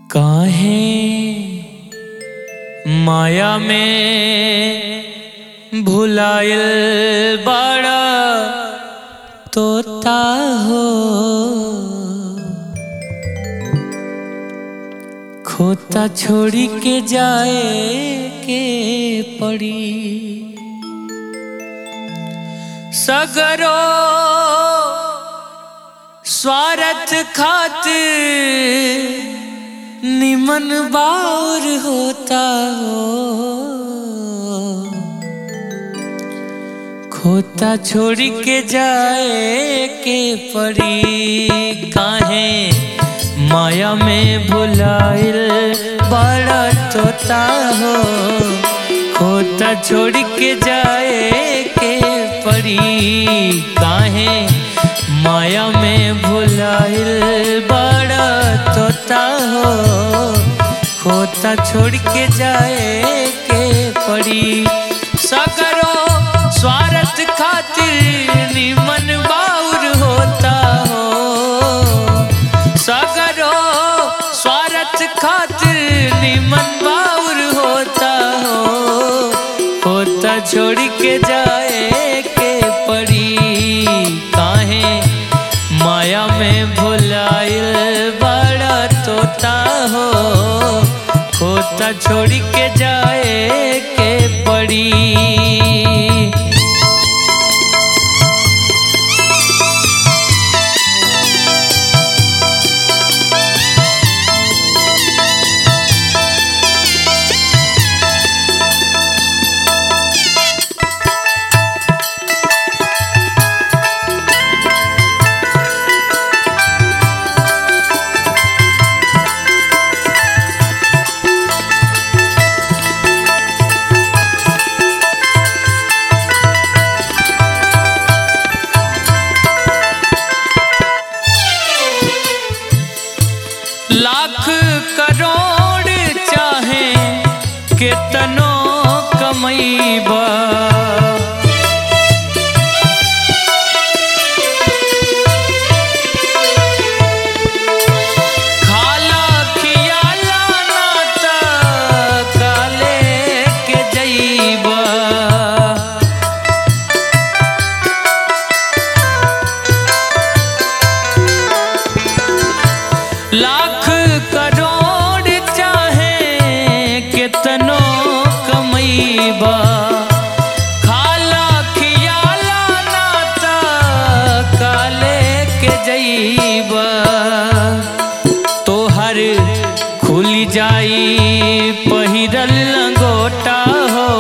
काहे माया में भुलायल बड़ा तोता हो खोता छोड़ी के जाए के पड़ी सगरो स्वार्थ खातिर निमन बाउर होता हो खोता छोड़ के जाए के पड़ी काहे माया में भुलाइल बड़ा तोता हो खोता छोड़ के जाए के पड़ी काहे माया में भुलाइल बड़ा तोता हो खोता छोड़ के जाए के पड़ी सगरो स्वार्थ खातिर निमन बाउर होता हो सगरो स्वार्थ खातिर निमन बाउर होता हो होता छोड़ के जाए के पड़ी काहे माया में भुलाइल बड़ा तोता हो होता छोड़ के जाए के पड़ी लाख करोड़ चाहे केतनो कमैबा खाला खियाला नाता काले के जैबा लाख करोड़ चाहे कितनो कमैबा खाला खियाला नाता काले के जैबा तोहर खुल जाई पहिरल लंगोटा हो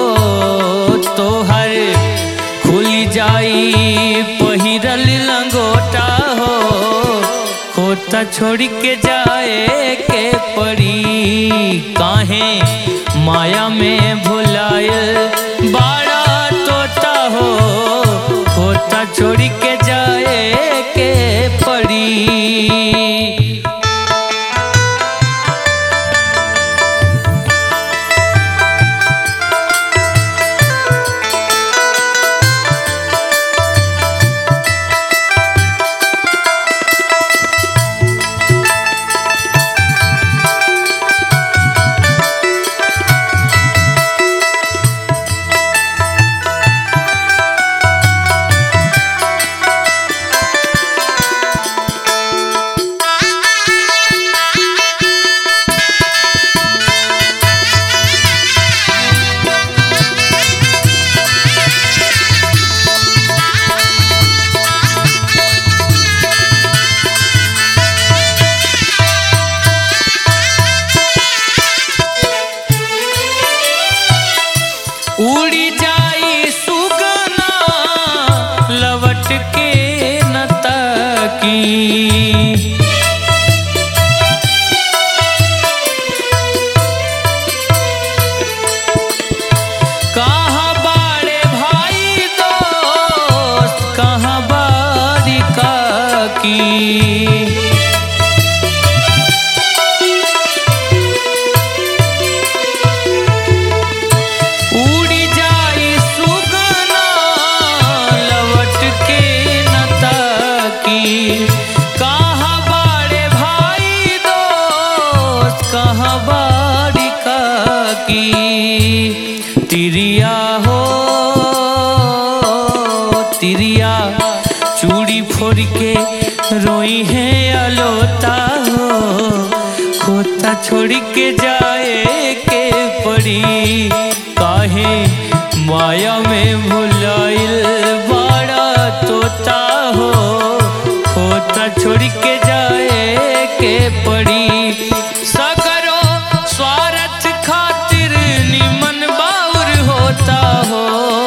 तोहर खुल जाई पहिरल लंगोटा हो खोता छोड़ के जाए के पड़ी काहे माया में भुलायल बड़ा तोता हो खोता छोड़ के जाए के पड़ी उड़ी जाई सुगना लवट के न ताकी कहाँ बाड़े भाई दोस्त कहाँ बारी काकी उड़ी जाई सुगना लवट के न ताकी कहाँ बाड़े भाई तिरिया हो तिरिया चूड़ी फोड़ के रोई है अलोता हो खोता छोड़ के जाए के पड़ी काहे माया में भुलाइल बड़ा तोता हो खोता छोड़ के जाए के पड़ी सगरो स्वार्थ खातिर निमन बाउर होता हो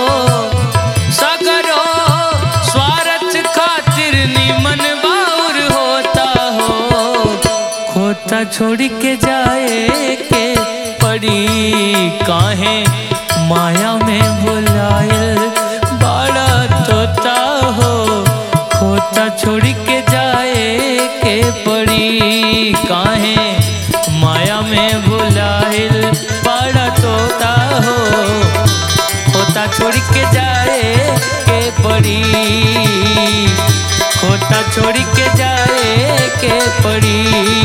सगरो स्वार्थ खातिर निमन बाउर होता हो खोता छोड़ के जाए के पड़ी काहे माया में भुलाइल बड़ा तोता हो खोता छोड़ के जाए के पड़ी काहे माया में भुलाइल बड़ा तोता हो खोता छोड़ के जाए के पड़ी खोता छोड़ के जाए के पड़ी